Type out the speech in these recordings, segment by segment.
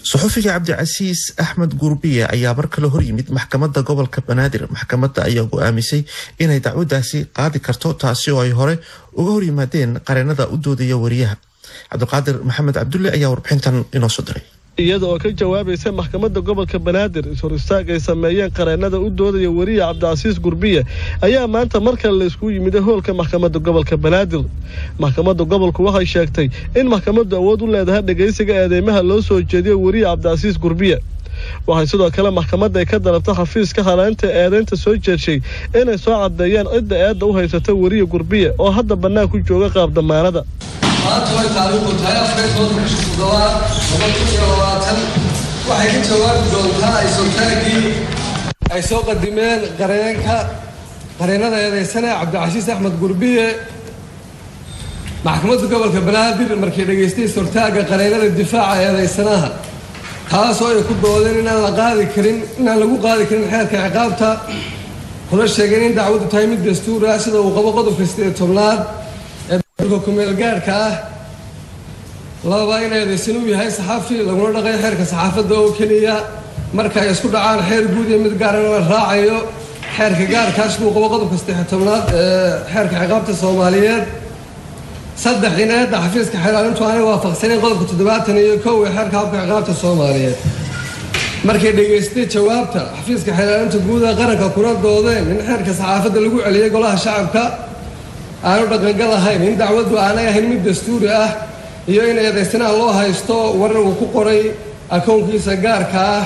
suxufiga cabdicasiis axmed gurbiye ayaa mar kale horyimid maxkamadda gobolka banaadir maxkamadda ayaa go-aamisay inay dacwadaasi qaadi karto taasi oo ay hore uga horyimaadeen qareenada u doodaya wariyaha cabdiqaadir maxamed cabdulle ayaa warbixintan inoo soo diray iyada oo ka jawaabaysa maxkamadda gobolka banaadir is-hor istaag ay sameeyeen qareenada u doodaya weriya cabdicasiis gurbiye ayaa maanta mar kale layskugu yimid hoolka maxkamadda gobolka banaadir maxkamadda gobolku waxay sheegtay in maxkamaddu awood u leedahay dhegaysiga eedeymaha loo soo jeediyo weriya cabdicasiis gurbiye waxay sidoo kale maxkamadda ay ka dalabtay xafiiska haleynta eedeynta soo jeedshay inay soo caddeeyaan cidda eedda u haysata weriya gurbiye oo hadda bannaan ku jooga qaab damaanada maanta way taariikhdu tahay afar tobanka bisha toddobaad laba kun iyo labaatan waxay ka jawaabi doontaa aysootaaggii ay soo qadimeen qareenka qareenada eedeysane cabdicasiis axmed gurbiye maxkamadda gobolka banaadir markay dhegaystay sortaagga qareenada difaaca eedeysanaha taasoo ay ku doodeen inaan la qaadi karin inaan lagu qaadi karin xeerka ciqaabta kuna sheegeen in dacwaddu tahay mid dastuur ah sida uu qabo qodobka sideed tobnaad kumeelgaarhka ah laba in eedeysan uu yahay saxafi laguna dhaqayo xeerka saxaafadda oo keliya marka ay isku dhacaan xeer guud iyo mid gaarana la raacayo xeerka gaarkaas siduu qabo qodobka saddex tobnaad ee xeerka ciqaabta soomaaliyeed saddex in eedda xafiiska xeelaalintu aanay waafaqsanayn qodobka toddobaatan iyo kow ee xeerka habka ciqaabta soomaaliyeed markay dhegaystay jawaabta xafiiska xeelaalinta guud ee qaranka kuna doodeen in xeerka saxaafadda lagu celiyay golaha shacabka aanu dhaqangal ahayn in dacwaddu aanay ahayn mid dastuuri ah iyo in eedaysanaha loo haysto warar uu ku qoray akownkiisa gaarka ah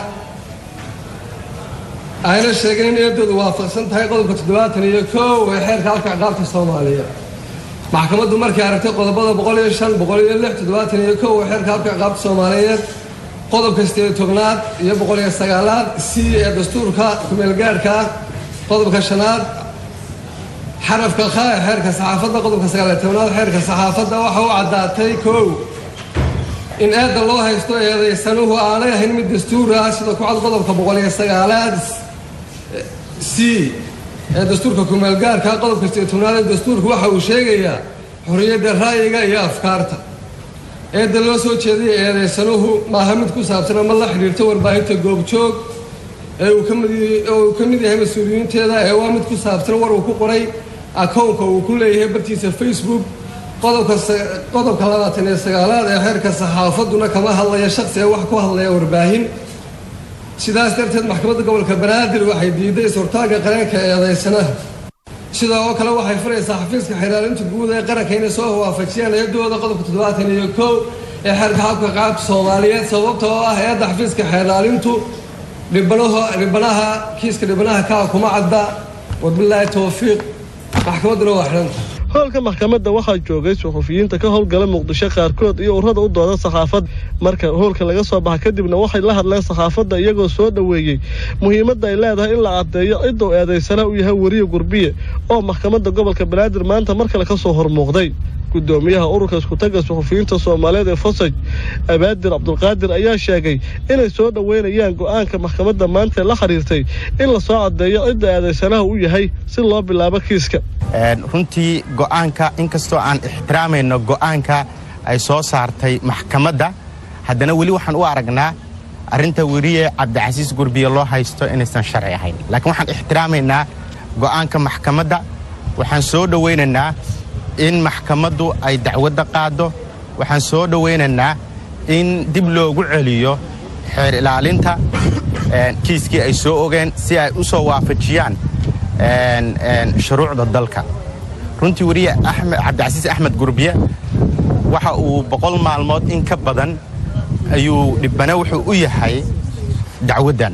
ayna sheegeen in eedoodu waafaqsan tahay qodobka toddobaatan iyo kow ee xeerka halka ciqaabta soomaaliya maxkamaddu markay aragtay qodobada boqol iyo shan boqol iyo lix toddobaatan iyo kow ee xeerka halka ciqaabta soomaaliyeed qodobka sideed tobnaad iyo boqol iyo sagaalaad c ee dastuurka kumeelgaarhka ah qodobka shanaad xarafka kha ee xeerka saxaafadda qodobka sagaaliyo tobnaad xeerka saxaafadda waxa u caddaatay kow in eedda loo haysto eedaysanuhu aanay ahayn mid dastuur ah sida ku cad qodobka boqol iyo sagaalaad c ee dastuurka kumeelgaarka qodobka sideed tobnaad ee dastuurka waxa uu sheegayaa xorriyadda ra'yiga iyo afkaarta eedda loo soo jeedaya eedaysanuhu maaha mid ku saabsan ama la xidhiirta warbaahinta goobjoog ee uu kamiduu ka mid yahay mas-uuliyiinteeda ee waa mid ku saabsan war uu ku qoray akownka uu ku leeyahay bartiisa facebook qodobka labaatan iyo sagaalaad ee xeerka saxaafadduna kama hadlaya shaqsi ee wax ku hadlaya warbaahin sidaas darteed maxkamadda gobolka banaadir waxay diiday sortaagga qareenka eedeysanaha sidaa oo kale waxay furaysaa xafiiska xeelaalinta guud ee qaranka inay soo waafajiyaan eedooda qodobka toddobaatan iyo kow ee xeerka habka qaabta soomaaliyeed sababta oo ah eedda xafiiska xeelaalintu dhibanaha kiiska dhibanaha kaa kuma cadda wabilaahi towfiiq maxkamadduna waa xidhanta hoolka maxkamadda waxaa joogay suxufiyiinta ka howlgala muqdisho qaarkood iyo ururada u dooda saxaafadda marka hoolka laga soo baxa kadibna waxay la hadleen saxaafadda iyagoo soo dhoweeyey muhiimadda ay leedahay in la caddeeyo cidduu eedaysana u yahay weriye gurbiye oo maxkamadda gobolka banaadir maanta mar kale ka soo hormuuqday gudoomiyaha ururka iskutaga suxufiyiinta soomaaliyeed ee fasaj abaadir cabdulqaadir ayaa sheegay inay soo dhoweynayaan go'aanka maxkamadda maanta la xiriirtay in la soo caddeeyo cidda eedaysanaha u yahay si loo bilaabo kiiska runtii go'aanka inkastoo aan ixtiraamayno go'aanka ay soo saartay maxkamadda haddana weli waxaan u aragnaa arrinta weriye cabdicasiis gurbiye loo haysto inaysan sharci ahayn laakiin waxaan ixtiraamaynaa go'aanka maxkamadda waxaan soo dhowaynaynaa in maxkamaddu ay dacwadda qaaddo waxaan soo dhowaynaynaa in dib loogu celiyo xeer ilaalinta kiiskii ay soo ogeen si ay u soo waafajiyaan shuruucda dalka runtii weriye cabdicasiis axmed gurbiye waxa uu boqol maalmood in ka badan ayuu dhibbane wuxuu u yahay dacwaddan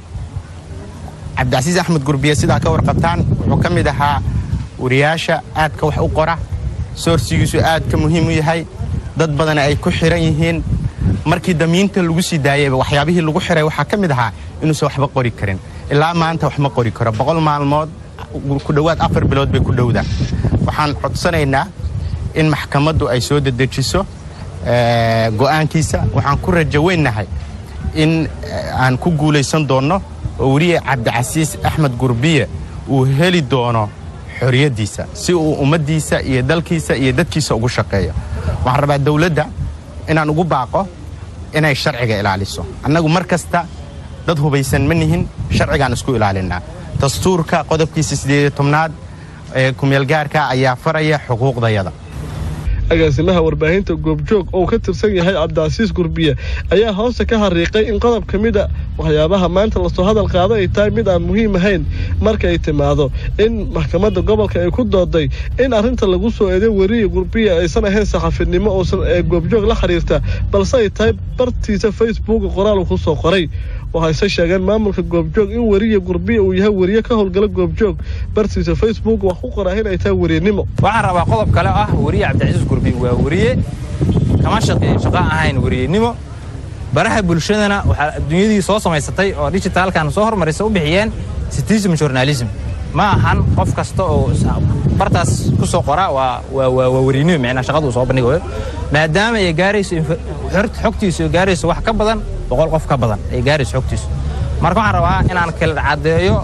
cabdicasiis axmed gurbiye sidaa ka warqabtaan wuxuu ka mid ahaa wariyaasha aadka wax u qora soorsigiisu aadka muhiim u yahay dad badan ay ku xiran yihiin markii damiinta lagu sii daayeyba waxyaabihii lagu xiray waxaa ka mid ahaa inuusan waxba qori karin ilaa maanta wax ma qori karo boqol maalmood ku dhowaad afar bilood bay ku dhowdaan waxaan codsanaynaa in maxkamaddu ay soo dedejiso go'aankiisa waxaan ku rajaweynnahay in aan ku guulaysan doonno oo weliya cabdicasiis axmed gurbiye uu heli doono xorriyaddiisa si uu ummaddiisa iyo dalkiisa iyo dadkiisa ugu shaqeeyo waxaan rabaa dawladda inaan ugu baaqo inay sharciga ilaaliso annagu mar kasta dad hubaysan ma nihin sharcigaan isku ilaalinnaa dastuurka qodobkiisa siddeed iyo tobnaad ee kumeelgaarka ayaa faraya xuquuqdayada agaasimaha warbaahinta goobjoog oo ka tirsan yahay cabdicasiis gurbiye ayaa hoosta ka hariiqay in qodob ka mid a waxyaabaha maanta lasoo hadal qaado ay tahay mid aan muhiim ahayn marka ay timaado in maxkamadda gobolka ay ku dooday in arrinta lagu soo eeday weriya gurbiye aysan ahayn saxafinimo uusan ee goobjoog la xiriirta balse ay tahay bartiisa facebooka qoraal uu ku soo qoray waxayse sheegeen maamulka goobjoog in weriya gurbiye uu yahay weriye ka howlgala goobjoog bartiisa facebook wax ku qoraa in ay tahay weriyanimo waxaan rabaa qodob kale ah weriye cabdicasiis gurbi waa weriye kama shaqeeyo shaqo ahayn weriyenimo baraha bulshadana waxaa adduunyadii soo samaysatay oo dijitaalkan soo hormarisa u bixiyeen citizen journalism ma ahan qof kasta oo bartaas ku soo qora waa weriyenimo micnaa shaqada uu soo bandhigayo maadaama ay gaarayso xogtiisu ay gaarayso wax ka badan boqol qof ka badan ay gaarayso xogtiisu marka waxaan rabaa inaan kala caddeeyo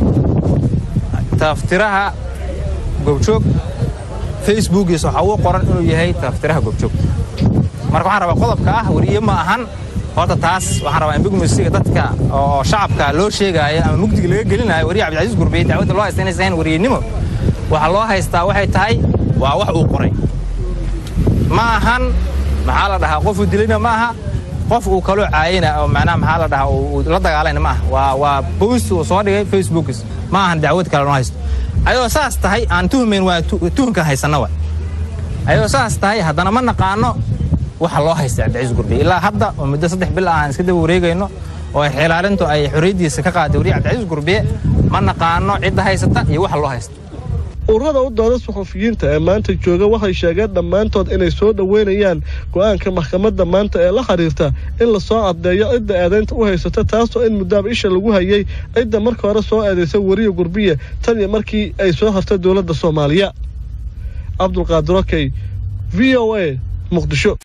taftiraha goobjoog facebookiisa waxaa uu qoran inuu yahay taftiraha goobjoog marka waxaan rabaa qodobka ah weriye ma ahan horta taas waxaan rabaa in bigmisiga dadka oo shacabka loo sheegaayo ama mugdiga laga gelinayo weriye cabdicasiis gurbiye dacwadda loo haysta inaysan ahayn weriyenimo waxaa loo haystaa waxay tahay waa wax uu qoray ma ahan maxaa la dhahaa qofuu dilayna ma aha qof uu kaloo caayina oo macnaha maxaa la dhahaa uu la dagaalayna ma aha waa waa boost uu soo dhigay facebookis ma ahan dacwad kale loo haysto ayadoo saas tahay aan tuhmayn waa tuhunkan haysanna wa ayadoo saas tahay haddana ma naqaano waxa loo haysta cabdicasiis gurbiye ilaa hadda oo muddo saddex bil ah aan iska daba wareegayno oo ay xilaalintu ay xorriyaddiisa ka qaaday weriye cabdicasiis gurbiye ma naqaano cidda haysata iyo waxa loo haysta ururada u dooda suxufiyiinta ee maanta jooga waxay sheegeen dhammaantood inay soo dhoweynayaan go'aanka maxkamadda maanta ee la xiriirta in lasoo caddeeyo cidda eedaynta u haysata taasoo in muddaaba isha lagu hayay cidda marka hore soo eedaysa weriya gurbiye tan iyo markii ay soo hartay dowladda soomaaliya cabdulqaadir okey v o a muqdisho